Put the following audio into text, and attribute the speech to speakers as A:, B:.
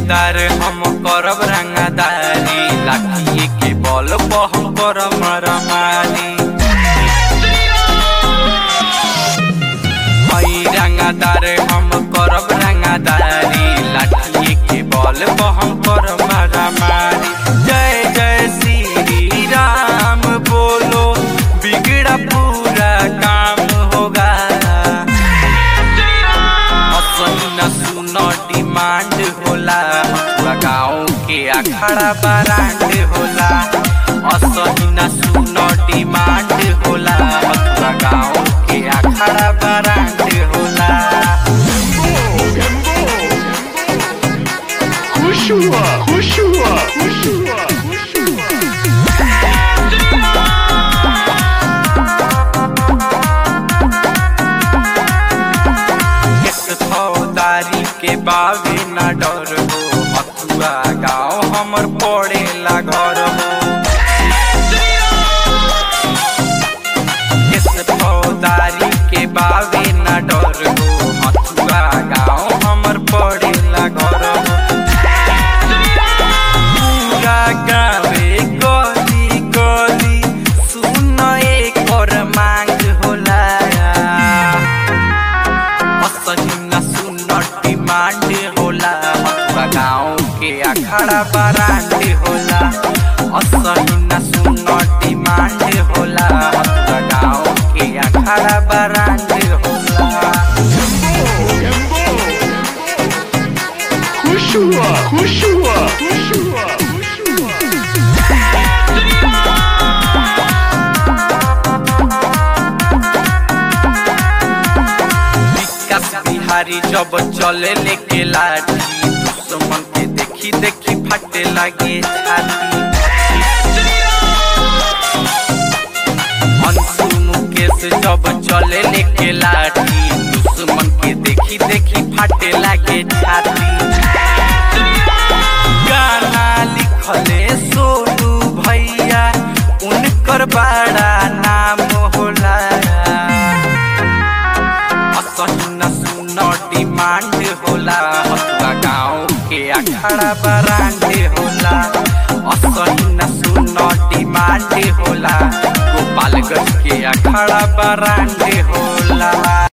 A: रंगादार हम करब रंगादारी लाखिए के बल पर हम करब मारामारी हई रंगादार हम करब रंगादारी लाठिए के बल पर हम करब मारामारी जय जय श्री राम बोलो बिगड़ा पूरा काम होगा असही सुनो डिमांड होला गाँव के अखाड़ा बरांड होला असही न सुनो डिमांड होला गाँव के अखाड़ा बरांड होला
B: Kushua, Kushua, Kushua, Kushua.
A: एक फौदारी के बावे न डर हो हथुआ गाँव हमर पड़ेला घर हो इस फौदारी के बावे न डर हो हथुआ गाँव हमर पड़ेला घर हो पूरा गावे गली गली सुन एकर मांग होला असही न सुन डिमांड होला हथुआ गाँव के अखाड़ा बरांड होला असही न सुन डिमांड होला हथुआ गाँव के अखाड़ा बरांड होला
B: Kushua, Kushua, Kushua, Kushua.
A: विकास बिहारी जब चले लेके लाठी दुश्मन के देखी देखी फटे लगे छाती अंशु मुकेश जब चले लेके लाठी दुश्मन के देखी देखी फटे लगे छाती गाना लिखले सोनू भैया उनकर बड़ा नाम होला असही न सुन डिमांड होला हथुआ गाँव के अखाड़ा बरांड होला असही न सुन डिमांड होला गोपालगंज के अखाड़ा बरांड होला